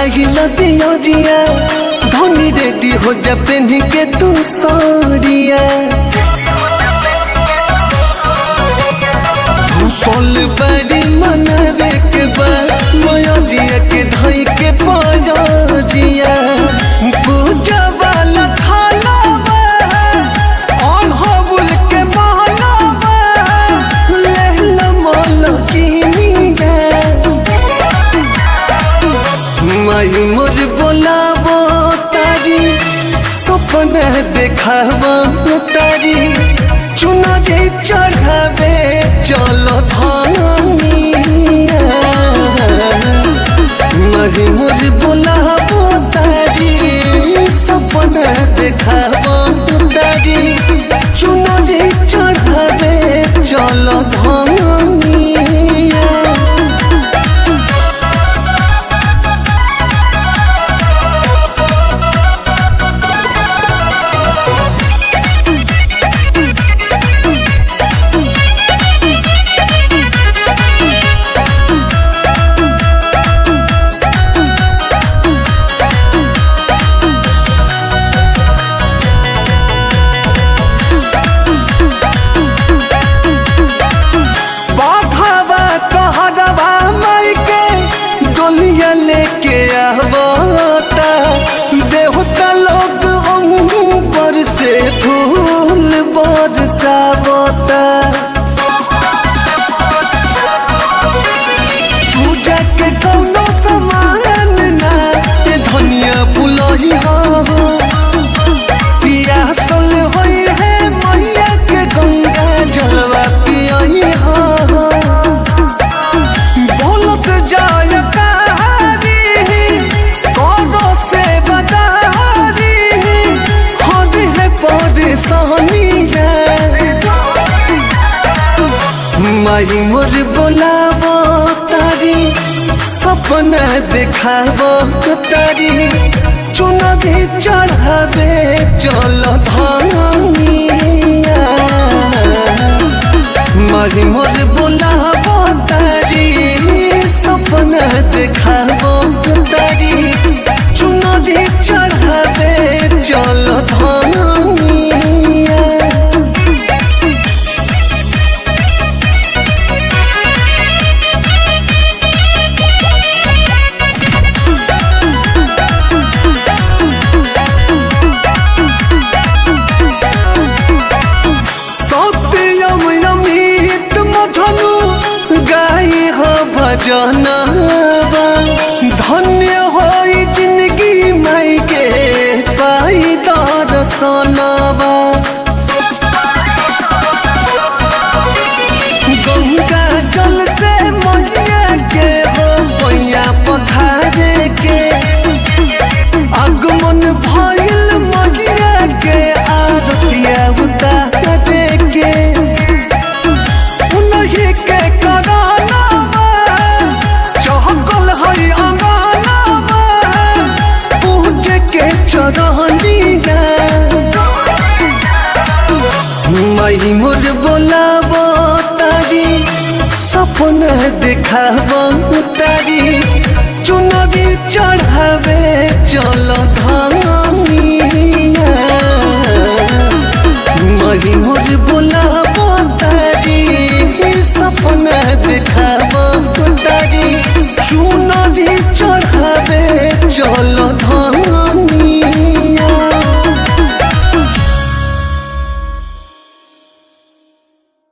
जराइला दिया धनी रेडी हो जा पेन के तू साड़िया सोल बड़ी मनावे के बा माया जिया के धई के पाया जिया पूजा वाला थाला बा और हबुल के महला बा लेहला माल कीनिया माई मोर बोलाबो तारी सपना देखाबो तारी चुनरी चढ़ावे चलो धनिया माई मोर बोलाबो तारी सपना देखाबो तारी चुनरी चढ़ावे चलो धनिया बाघावा कहरवा माई के डोलिया लेके आवता देवता लोग ऊपर से फूल बरसावता पूजा के कौनो सामान ना ते धनिया बुलही हो पियासल होई है मैया के गंगा जलवा पियही हो बोलत जाय कहारी कोनो से बदारी हद है परेशानी माई मोर बोलाबो तारी सपना देखाबो तारी चुनरी चढ़ावे चल धनिया मारी मोर बोलाबो तारी सपना देखाबो तारी चुनरी चढ़ावे चल धनिया सत्यम अमित मधनु गाई हो भजनवा धन्य होई जिंदगी माई के पाई दर्शनवा गंगा जल से मैया के हो पैया पखारे के आगमन भइल मैया के आरतिया उतारे के उन्हीं के करानावा चहकल हई अंगनावा पूज के चरहनिया माई मोर बोलाबो तारी सपना देखाबो तारी चुनरी चढ़ावे चल धनिया माई मोर बोलाबो तारी सपना देखाबो तारी चुन